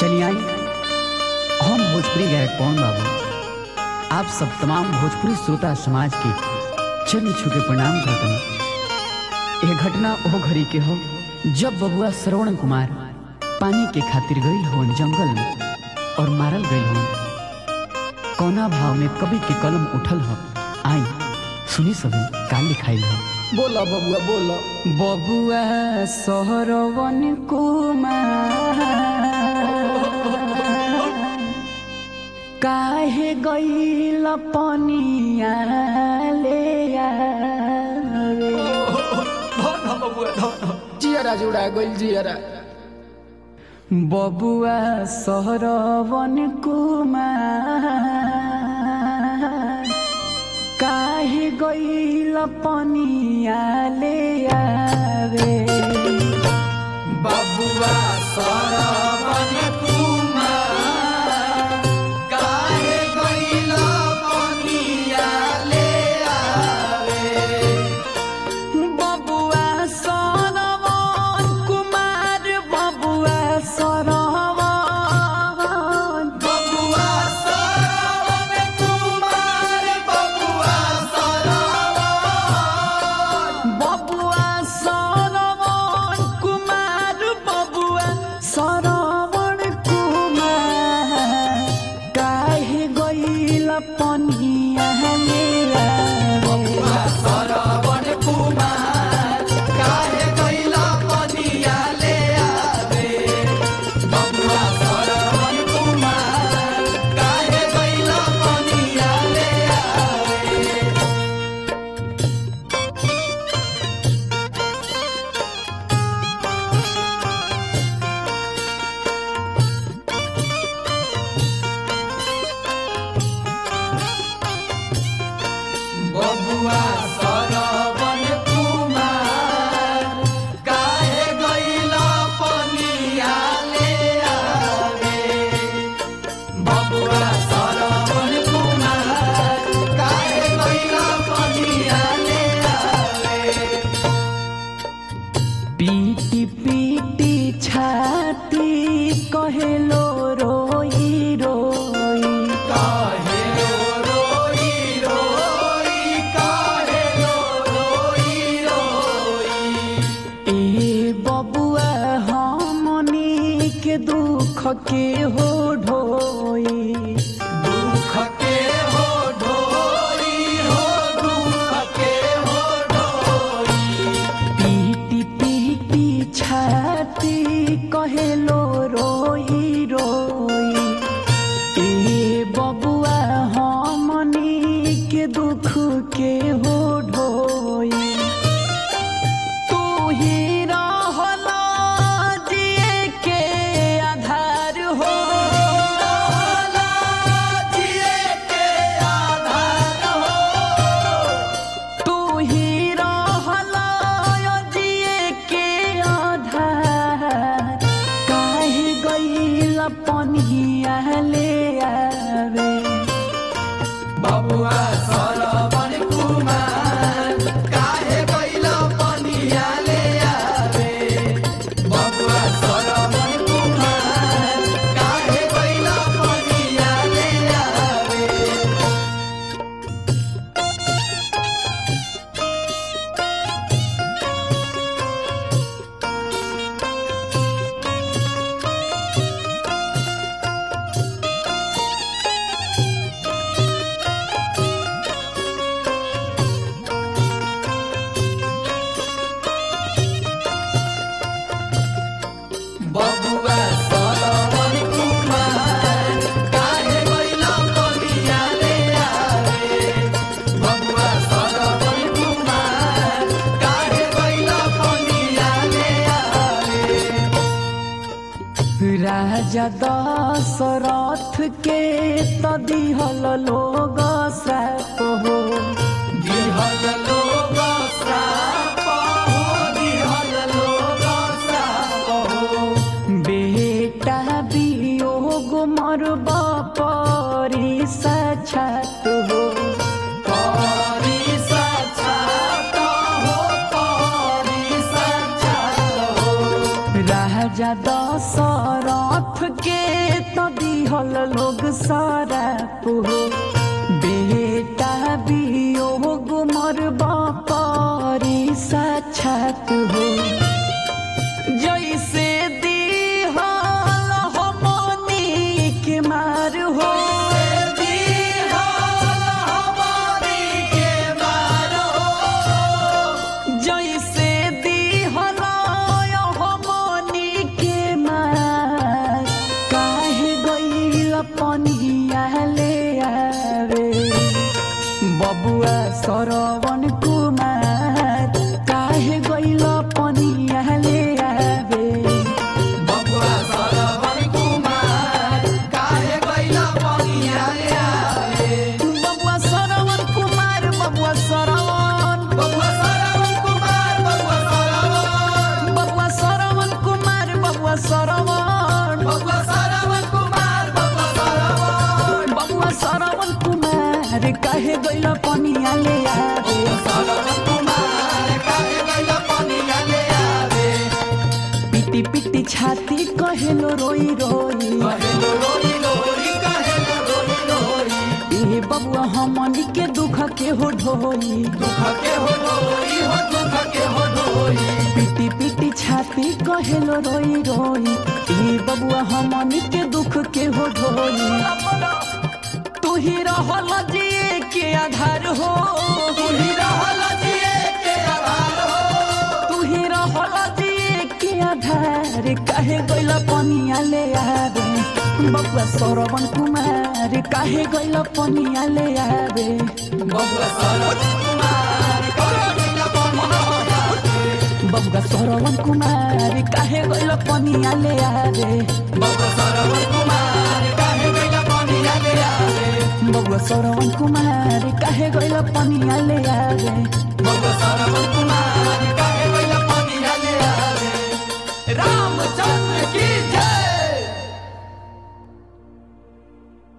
चलिए आई हम भोजपुरी गायक पवन बाबू आप सब तमाम भोजपुरी श्रोता समाज के चरण छू के प्रणाम करते हैं यह घटना ओ घड़ी के हो जब बबुआ श्रवण कुमार पानी के खातिर गईल हो जंगल में और मारल गईल हो कौना भाव में कवि के कलम उठल हो आई सुनी सभी का लिखाइल हो बोला बबुआ बोला बबुआ सहरवन कुमार काहे गईल पनिया ले आवे जियरा जुड़ा गइल जियरा बबुआ सहरवन कुमार काहे गईल पनिया ले आवे बबुआ सरवन कुमार काहे गइल पनिया ले आवे बबुआ सरवन कुमार बबुआ सरवन बबुआ सरवन कुमार बबुआ सरवन बबुआ सरवन कुमार बबुआ सरवन कुमार काहे गइल पनिया ले बबुआ आवे सरवन कुमार काहे गइल पनिया ले आवे बबुआ सरवन कुमार काहे गइल पनिया ले आवे बबुआ सरवन कुमार काहे गइल पनिया ले आवे बबुआ सरवन कुमार काहे गइल पनिया ले आवे पीटी पीटी छाती कहेलो रोई रोई काहे रोई रोई काहे रोई रोई ए बबुआ हमनी के दुख के हो ढोई दुख के हो ढोई हो दुख के हो ढोई पीटी पीटी छाती कहेलो रोई रोई ए बबुआ हमनी के दुख के हो ढोई तू ही रहला जिए के आधार हो जिए के आधार हो तू ही रहला जिए के आधार काहे गइल पनिया ले आवे बबुआ सरवन कुमार काहे गइल पनिया ले आवे बबुआ सरवन कुमार काहे गइल पनिया ले आवे बबुआ सरवन कुमार काहे गइल पनिया ले आवे बबुआ सरवन कुमार काहे गइल पनिया ले आवे राजा दशरथ के त दिहल लोग श्राप हो दिहल लोग श्राप हो दिहल लोग श्राप हो बेटा वियोग मरब परी साक्षात हो परी साक्षात हो परी साक्षात हो राजा दशरथ के तो दिहल लोग सारा पुहो बेटा वियोग मरबा पारी साक्षात हो जैसे दिहल हमनी के मार हो जैसे दिहल हमनी के मार काहे गइल पनिया ले आवे बबुआ सरवन कुमार काहे गइल पनिया ले आवे बबुआ सरवन कुमार काहे गइला पनिया रे आवे बबुआ सरवन कुमार बबुआ सरवन बबुआ सरवन कुमार बबुआ सरवन बबुआ सरवन कुमार बबुआ सरवन बबुआ सरवन कुमार बबुआ सरवन बबुआ सरवन कुमार काहे गइल पनिया ले आवे सरवन कुमार काहे गइला पनिया रे आवे पिटी पिटी छाती कहेलो रोई रोई कहेलो रोई रोई कहेलो रोई रोई ए बबुआ हमनी के दुख के हो ढोई दुख के हो ढोई हो दुख के हो ढोई पिटी पिटी छाती कहेलो रोई रोई ए बबुआ हमनी के दुख के हो ढोई तू ही रहल जिए के आधार हो तू ही रहल जिए के आधार हो तू ही रहल जिए के आधार काहे गइल पनिया ले आवे बबुआ सरवन कुमार काहे गइल पनिया ले आवे बबुआ सरवन कुमार काहे गइला पनिया रे आवे बबुआ सरवन कुमार काहे गइल पनिया ले आवे बबुआ सरवन कुमार काहे गइला पनिया रे आवे बबुआ सरवन कुमार काहे गइल पनिया ले आवे बबुआ सरवन कुमार काहे गइला पनिया रे आवे रामचंद्र की